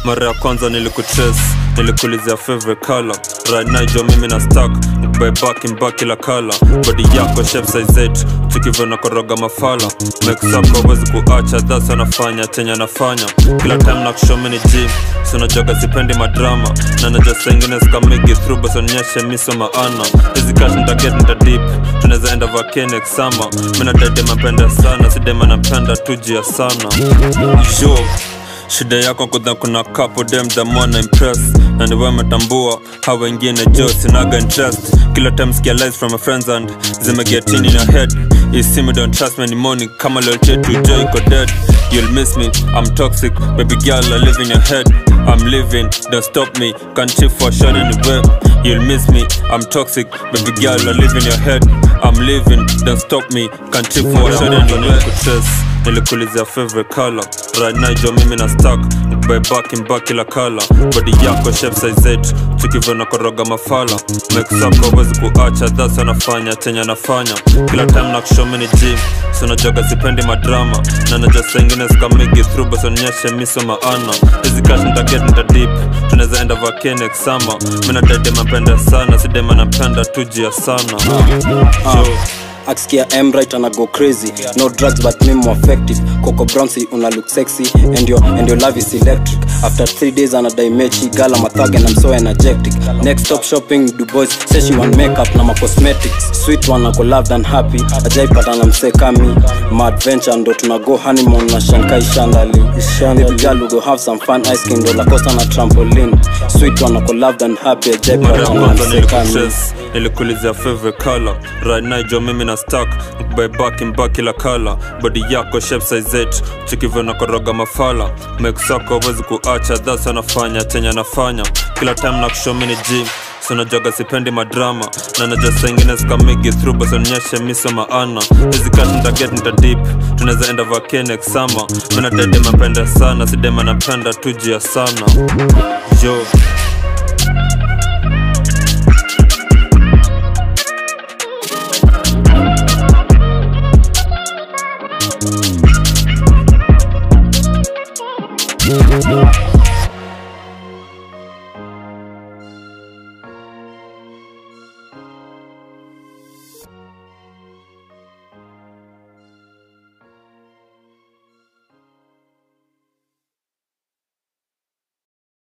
mara ya kwanza nilikutrace nilikulizia favorite color right now jo mimi na stack by back in back kila kala body yako shape size 8 tukivyo koroga mafala make up hawezi kuacha that's anafanya chenye anafanya kila time na kushow ni gym so najoga sipendi madrama na najua saa ingine sikamigi through basi onyeshe miso maana hizi cash nitaget nita deep tunaweza enda vacation summer mina dede mapenda sana sidema napenda tujia sana yo shida yako kudha kuna couple dem damona impress na niwe metambua hao wengine jo sinaga interest kila time skia lies from my friends and zimeget in your head you see me don't trust me anymore ni kama loyalty to joy iko dead you'll miss me i'm toxic baby girl i live in your head i'm living don't stop me can't chill for shot anywhere you'll miss me i'm toxic baby girl i live in your head i'm living don't stop me can't chill for shot anywhere nilikulizia favorite color right now jo mimi na stack by back in back kila kala body yako shape size 8 tukivyo na koroga mafala make up hawezi kuacha that's anafanya chenye anafanya kila time na kushow mini gym so najoga sipendi madrama na najua saa ingine sikamigi through basi onyeshe miso maana hizi cash nitaget nita deep tunaweza enda vacation summer mina dede mapenda sana sidema napenda tujia sana Yo. akisikia emrit ana go crazy no drugs but me more effective coco brownsi una look sexy and your, and your love is electric after three days anadai mechi gala mathag and i'm so energetic next stop shopping du boys say she want makeup na ma cosmetics sweet one ako loved and happy ajaipata na msee kami ma adventure ndo tuna go honeymoon na shankai shandali baby girl we go have some fun ice cream ndo la costa na trampoline sweet one ako loved and happy mara ya ajaipata na kwanza msee kami nilikutrace nilikulizia favorite color right now jo mimi na stack by back in back kila kala body yako shape size 8 tukivyo na koroga mafala make up hawezi kuacha that's anafanya chenye anafanya kila time na kushow mini gym so najoga sipendi madrama na najua saa ingine sikamigi through basi onyeshe miso maana hizi cash nitaget nita deep tunaweza enda vacation summer mina dede mapenda sana sidema napenda tujia sana yo